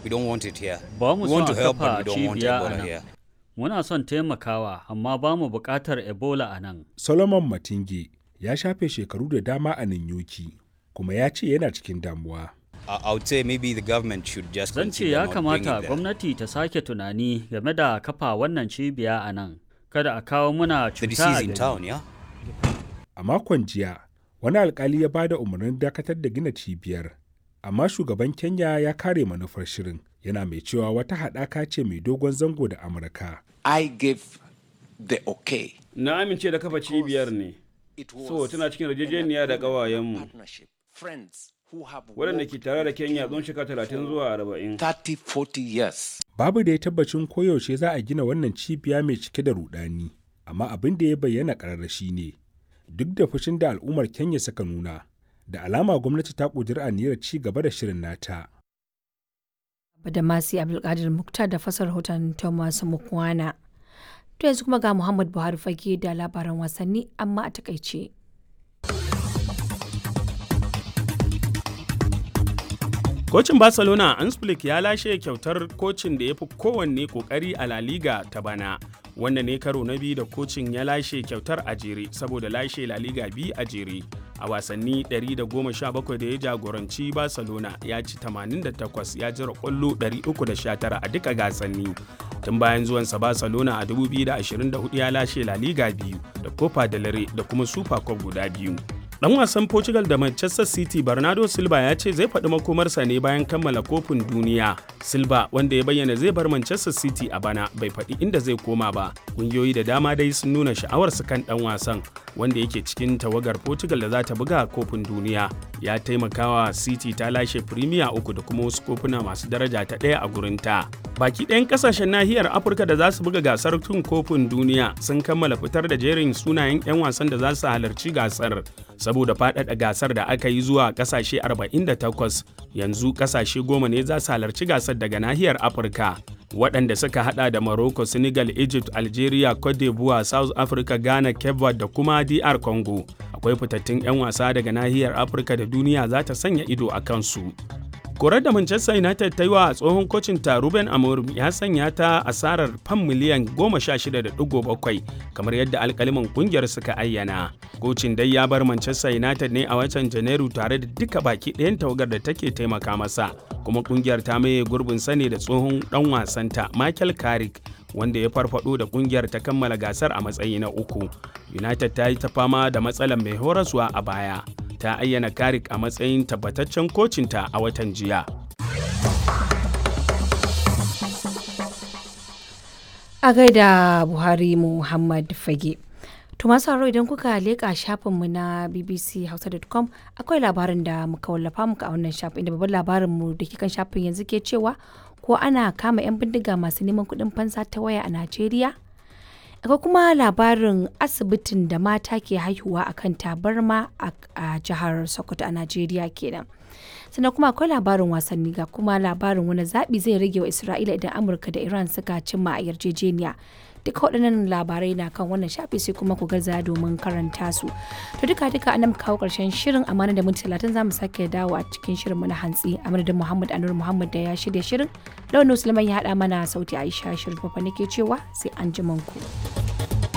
We don't want it here. Ba mu we son want a to help, but kafa we don't want cibiya a Ebola nan. here. Muna son taimakawa, amma ba mu buƙatar Ebola a nan. Solomon Matinge ya shafe shekaru da dama a Ninyoki kuma ya ce yana cikin damuwa. I, I would say maybe the government should just Zan ce consider ya not bringing kamata that. gwamnati ta sake tunani game da kafa wannan cibiya a nan. Kada a kawo muna The cuta disease a in gari. town, yeah? A makon jiya, wani alkali ya ba da umarnin dakatar da gina cibiyar, amma shugaban Kenya ya kare manufar shirin, yana mai cewa wata haɗaka ce mai dogon zango da Amurka. I gave the okay. Na amince da kafa cibiyar ne, It was so tana cikin an yarjejeniya da agreement ƙawayenmu, partnership. Friends who have waɗanda worked ke tare da with Kenya tsawon shekara talatin zuwa arba'in. 30, 40 years. Babu da ya tabbacin koyaushe za a gina wannan cibiya mai cike da rudani, amma abin da ya bayyana ƙararra shi ne, duk da fushin da al'ummar Kenya suka nuna, da alama gwamnati ta ƙudiri aniyar ci gaba da shirin nata. Badamasi Abdulkadir Muktar da fasar rahoton Thomas Mukwana. To yanzu kuma ga Muhammad Buhari fage da labaran wasanni amma a takaice. Kocin Barcelona Ansflick ya lashe kyautar kocin da ya fi kowanne kokari a La Liga ta bana. Wannan ne karo na biyu da kocin ya lashe kyautar a jere saboda lashe La Liga biyu a jere. A wasanni 117 da ya jagoranci Barcelona ya ci 88 ya jira kwallo 319 a duka gasanni. Tun bayan zuwansa Barcelona a 2024 ya lashe La Liga biyu da Copa del Rey da kuma Super Cup guda biyu. Dan wasan Portugal da Manchester City Bernardo Silva ya ce zai faɗi makomarsa ne bayan kammala kofin duniya. Silva wanda ya bayyana zai bar Manchester City a bana bai faɗi inda zai koma ba. Ƙungiyoyi da dama dai sun nuna sha'awarsu kan ɗan wasan wanda yake cikin tawagar Portugal da za ta buga kofin duniya. Ya taimakawa City ta lashe Premier uku da kuma wasu kofuna masu daraja ta ɗaya a gurinta. Baki ɗayan ƙasashen nahiyar Afirka da za su buga gasar tun kofin duniya sun kammala fitar da jerin sunayen 'yan wasan da za su halarci gasar. saboda faɗaɗa gasar da aka yi zuwa ƙasashe 48 yanzu ƙasashe goma ne za su halarci gasar daga nahiyar afirka waɗanda suka hada da morocco senegal egypt algeria cote d'ivoire south africa ghana cape verde da kuma dr congo akwai fitattun 'yan wasa daga nahiyar afirka da duniya za ta sanya ido a kansu korar da manchester united ta yi wa tsohon kocin ta ruben amorim ya sanya ta asarar fam miliyan 16.7 kamar yadda alkaliman kungiyar suka ayyana kocin dai ya bar manchester united ne a watan janairu tare da duka baki ɗayan tawagar da take taimaka masa kuma kungiyar ta maye gurbin sane da tsohon dan wasanta michael carrick wanda ya farfado da kungiyar ta kammala gasar a matsayi na uku united ta yi ta fama da matsalar mai horaswa a baya ta ayyana Karik a matsayin tabbataccen kocinta a watan jiya. A gaida Buhari Muhammad Fage. To masu haro idan kuka leƙa shafinmu na bbchausa.com akwai labarin da muka wallafa muka a wannan shafin inda babban labarinmu da ke kan shafin yanzu ke cewa ko ana kama 'yan bindiga masu neman kuɗin fansa ta waya a Najeriya? akwai kuma labarin asibitin da mata ke haihuwa a kan tabarma a jihar sokoto a najeriya kenan sannan kuma akwai labarin wasanni ga kuma labarin wani zaɓi zai rage wa isra'ila idan amurka da iran suka cimma a yarjejeniya duka waɗannan labarai na kan wannan shafi sai kuma ku gaza domin karanta su to duka duka an kawo ƙarshen shirin amana da minti talatin za mu sake dawo a cikin shirin na hantsi a madadin muhammad anur muhammad da ya shirya shirin launin musulman ya haɗa mana sauti aisha shirin fafa nake cewa sai an ku.